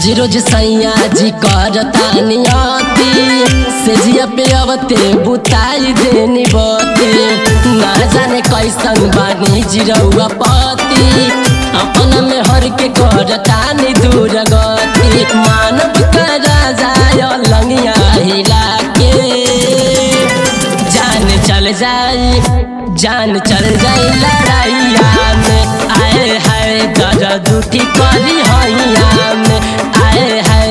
रोज रोज सैया जी करता नियति से जिया पे अवते बुताई देनी बती ना जाने कैसन बानी जिरौआ पति अपना में हर के करता नि दूर गति मानव का राजा लंगिया हिला के जान चल जाई जान चल जाई लड़ाइया में आए हाय दर्द उठी करी हैया में आए हाय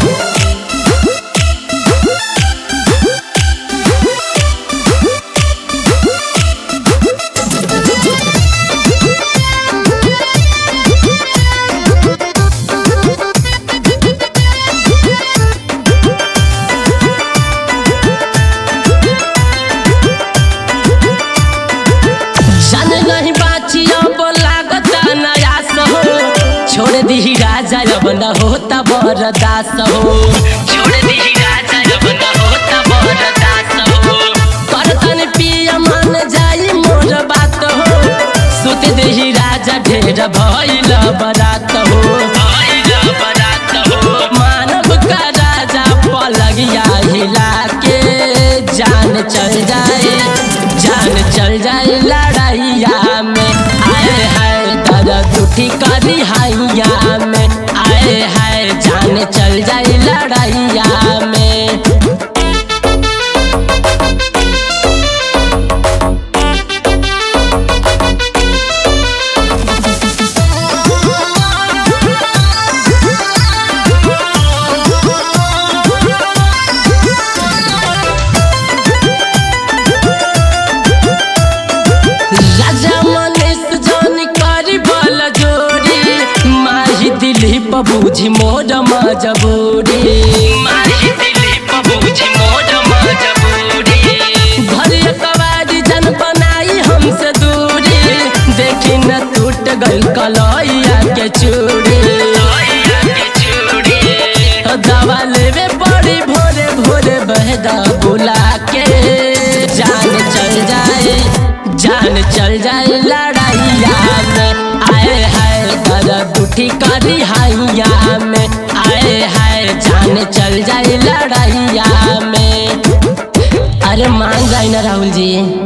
जान नहीं बाची अब लागता नयास हो छोड़ दी राजा अब न होता बरदास हो छोड़ दी राजा अब न होता बरदास हो करतन पिया मन जाई मोर बात हो सुत देही राजा ढेर भइल बरात हो भइल बरात हो मानव का राजा पलगिया हिला के जान चल जाए जान चल जाए लड़ाइया में आए हाय दर्द उठी करी हैया में आए हाय जान चल जाए लड़ाइया में राजा मनीष जान करी बल जोड़ी माही दिलीप बूझी मोर मजबूरी माही दिलीप बूझी मोर मजबूरी घर कवारी जन बनाई हमसे दूरी देखी न टूट गई कलैया के चूड़ी दवा लेवे बड़ी भोरे भोरे बहदा बुला के जान चल जाए जान चल जाए लड़ाइया में आए हाय दर्द उठी करी हैया में आए हाय जान चल जाए लड़ाइया में अरे मान जाए ना राहुल जी